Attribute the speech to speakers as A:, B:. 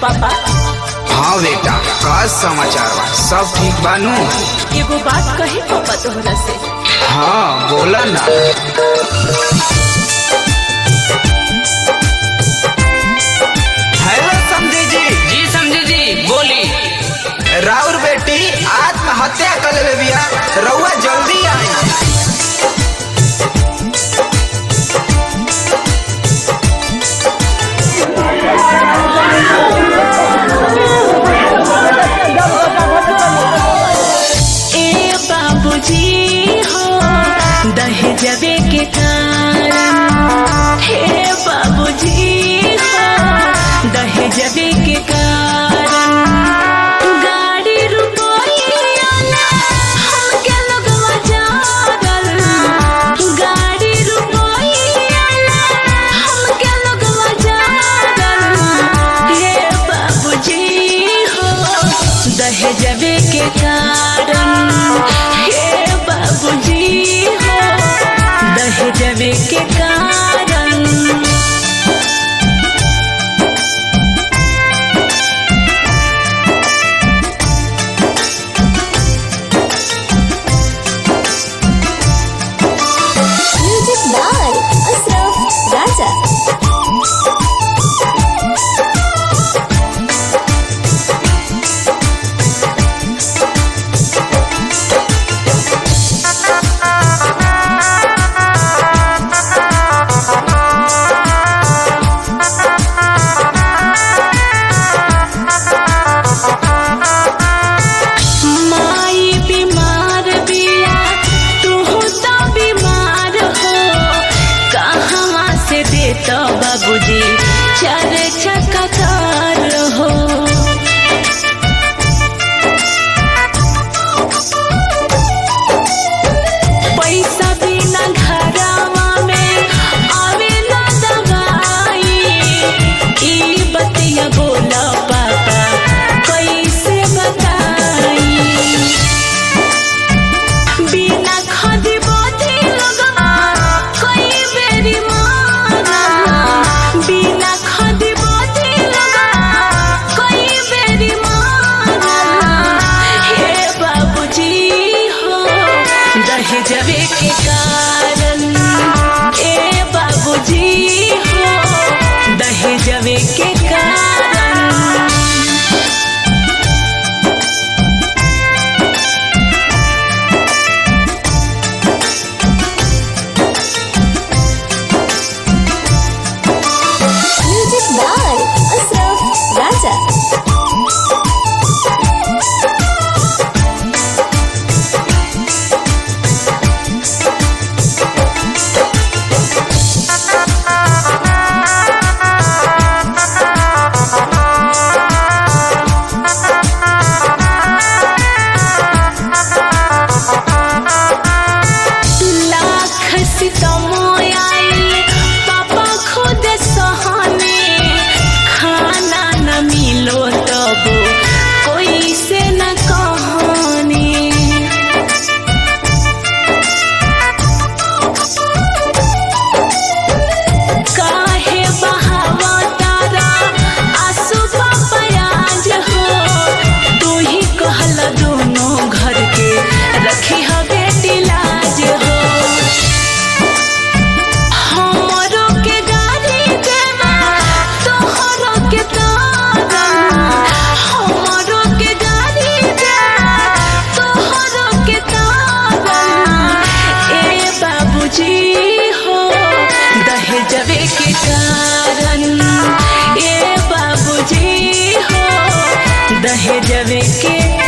A: पापा
B: हाँ बेटा का समाचार बा सब ठीक बानू
A: एगो बात कही पापा तोहरा से
B: हाँ बोला ना हेलो समझी जी
C: जी समझे जी बोली
B: राउर बेटी आत्महत्या कर ले बिया रउआ जल्दी आई
A: ए बाबूजी हो दहेजवे के कारण हे बाबूजी हो दहेजवे के कारण गाड़ी रुपया ना हमके लगवा जागल गाड़ी रुपया ना हमके लगवा जागल हे बाबूजी हो दहेजवे के कारण हे बाबूजी हो दहेजवे के कारण
D: Music by Asraf Raja.
A: माई बीमार बिया तू तो बीमार हो कहाँ से देता बाबूजी चार चक्का कार हो पैसा बिना घरवा में आवे ना दवाई ई बतिया बोला पापा कैसे बताई बिना खादी बोधी लगवा कोई बेरी मारा बिना खादी बोधी लगवा कोई बेरी मारा हे बाबूजी हो दहेजवे के कारण ए बाबूजी हो दहेजवे के कारण
D: Music by Asraf Raja.
A: Lakh सितमोयाई पापा खुद सहने खाना न मिलो तब कोई से न कहने काहे बहावा तारा आंसू पापयाज हो तू ही कहला दोनों घर के रखी ह बेटी लाज हो हमरो के गाड़ी देवा तोहरो के तारा हमरो के गाड़ी देवा तोहरो के तारा ए बाबूजी हो दहेजवे के कारण ए बाबूजी हो दहेजवे के